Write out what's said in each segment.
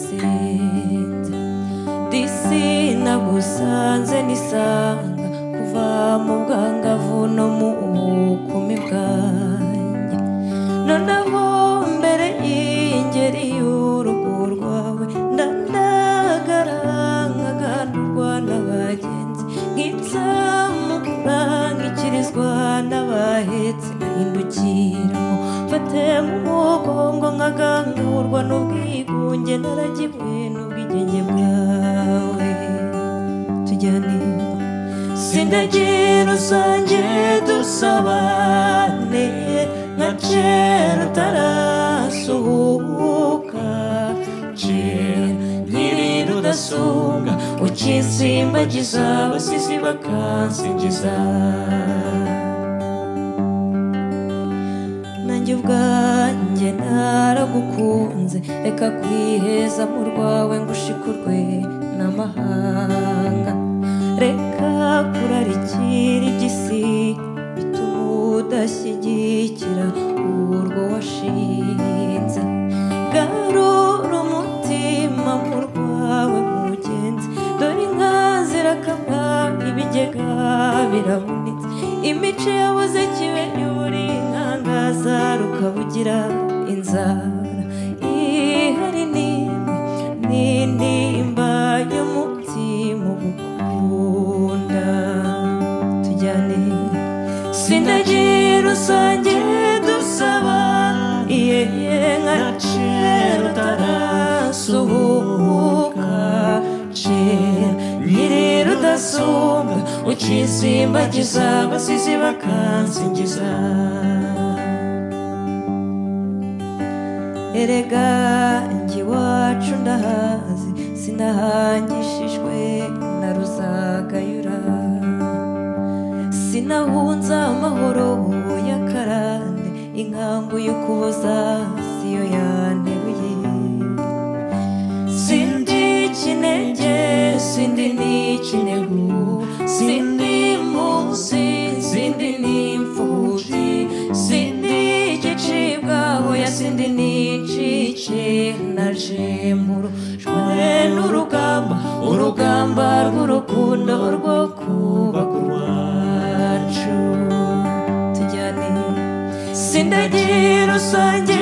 nagusenze sinagusanze nisanga kuva mu bwangavu no mu bukumi bwanjye noneho mbere y'ingeri y'urugo rwawe ndandagarankaganurwa n'abagenzi nk'ibyamukura nkikirizwa n'abahetse nahindukiramo mfate mu mugongo nkagangurwa n'ubwigunge naragibwe n'ubwigenge bwawe tujyane sindagi rusange dusabane nka kera utarasuhuka kera nkiri rudasumbwa ukinsimbagiza abasizi bakansingiza nanjye ubwanjye naragukunze reka kwiheza mu rwawe ngushikurwe n'amahanga reka kurarikira igisi bituma udashyigikira urwo washinze garura umutima mu rwawe mugenzi dore inka zirakamwa ibigega birabonetse imico yabuze kibe yuri nkangazaruka ukabugira inzara ihari n'imwe n'indimba y'umutima ugukunda tujyane sindagi rusange dusaba iye nka kera utarasuhuka kera nyiri rudasumbwa ukisimbagiza abasizi bakansingiza erega njye iwacu ndahazi sinahangishijwe na ruzagayura sinahunza amahoro y'akarande inkambu y'ukuboza siyo yanteruye sindi kinege sindi n'ikinegu sindi munsi sindi n'imfubyi sindi igicibwa hoya sindi n'icike naje mu rujwe n'urugamba urugamba rw'urukundo rwo kubaka urwacu tujyane sindagi rusange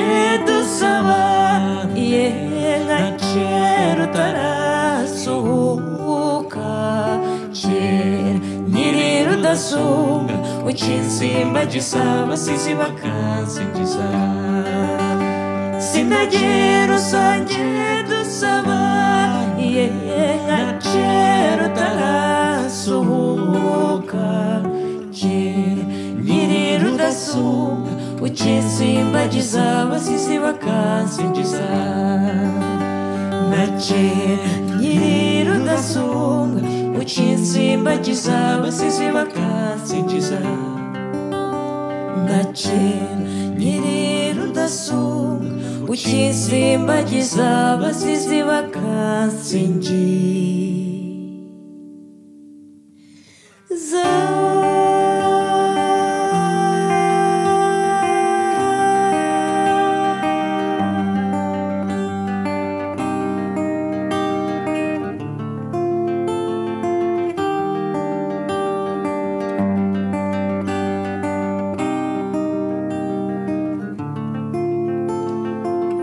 dusaba iye nka kera utarasuhuka kera nyiri rudasumbwa ukinsimba gisaba sizi bakansingiza sindagi rusange dusaba iye nka kera utarasuhuka kera nyiri rudasumbwa ukinsimbagiza abasizi bakansingiza na kera nyiri rudasumbwa ukinsimbagiza abasizi bakansingiza na kera nyiri rudasumbwa ukinsimbagiza abasizi bakansingiza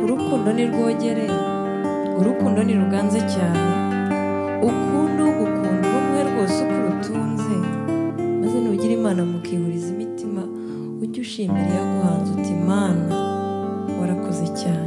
urukundo ni rwogereye urukundo ni ruganze cyane ukunda ugukunda ubumwe rwose uko urutunze maze nugira imana mukihuriza imitima ujye ushimira iyaguhanze uti imana warakoze cyane